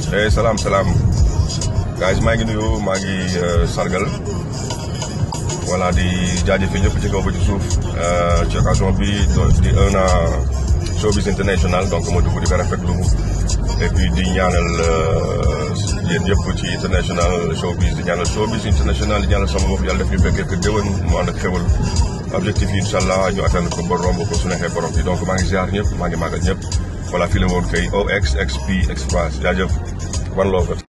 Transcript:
eh salaam salaam guys maa ngi nuyu maa ngi sargal voilà di jaajëfee ñëpp ci kaw ba ci suuf ci occasion bi di un an showbiz international donc ma dugg di ko rafetlu et puis di ñaanal yéen yëpp ci international showbiz di ñaanal showbiz international di ñaanal sama bopp yàlla def ñu fekkee que déwén mu ànd ak xewal objectif yi incha allah ñu atteindre ko ba romb ko su neexee borom bi donc maa ngi ziar ñëpp maa ngi màggal ñëpp voilà fii la woon kay OXXP Express jaajëf one love